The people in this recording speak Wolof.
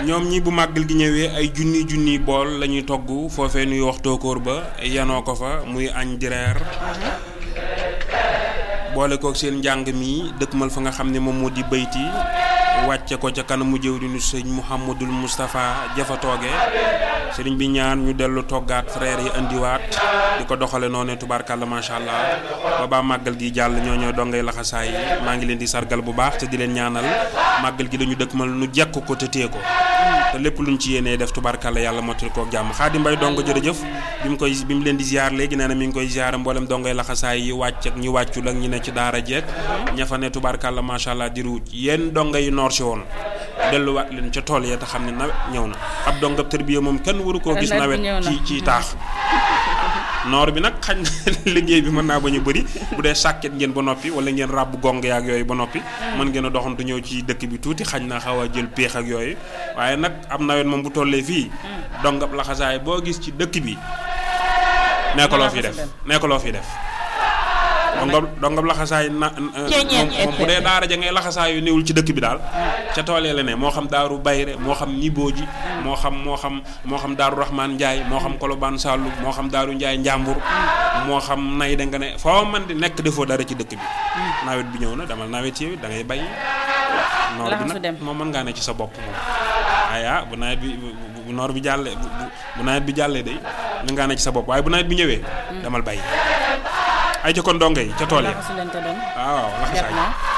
ñoom ñi bu màggal gi ñëwee ay junni junni bool la ñuy togg foofee nuy wax tóokóor ba yanoo ko fa muy añ di reer boole kook seen njàng mi dëkkmal fa nga xam ne moom moo di bayti wàcce ko ca kanamu jëwriñu sëñ Mouhamadul Moustapha jafa tooge sëriñ bi ñaan ñu dellu toggaat frère yi indiwaat di ko doxale noonu tubaarkàlla macha allah ba baa màggal gi jàll ñoo ñoo dongay laxasaay yi maa ngi leen di sargal bu baax te di leen ñaanal màggal gi dañu dëkkmal nu jekk ko te téye ko te lépp luñ ci yéenee def tubaarkàlla yàlla mottali kook jàmm xaadi mbay dongo jërëjëf bi mu koy bi mu leen di ziar léegi nee na mi ngi koy ziar mboolem dongay laxasaay yi wàcc ak ñi wàccul ak ñi ne ci daara jeeg ña fa ne tubaarkàlla macha allah di ruuj yéen donga yi noor si woon delluwaat leen ca tool ya te xam ne nawet ñëw na ab dongab tërbiya moom kenn waru koo gis nawet ci ci taax noor bi nag xañ na liggéey bi mën naa bañ a bëri bu dee sàkket ngeen ba noppi wala ngeen ràbb gong yaak yooyu ba noppi mën ngeen a doxantu ñëw ci dëkk bi tuuti xañ na xaw a jël péex ak yooyu waaye nag am nawet moom bu tollee fii dongab laxasaay boo gis ci dëkk bi nee ko loo fi def nee ko loo fi def dongab dongab laxasaay na moom bu dee daara ja ngay laxasaay yu néewul ci dëkk bi daal ca toolee la ne moo xam daaru bayre moo xam nibooji moo xam moo xam moo xam daaru rahman njaay moo xam kolobaan sàllu moo xam daaru njaay njàmbur moo xam nay da nga ne foo man di nekk defoo dara ci dëkk bi nawet bi ñëw na damal nawet yi da ngay bay noor bi nag moom mën ngaa ne ci sa bopp moom aya bu nawet bi bu noor bi jàllee bu nawet bi jàllee day mën ngaa ne ci sa bopp waaye bu nawet bi ñëwee damal bay ay ca kon donge yi ca tool yi waaw laxasaay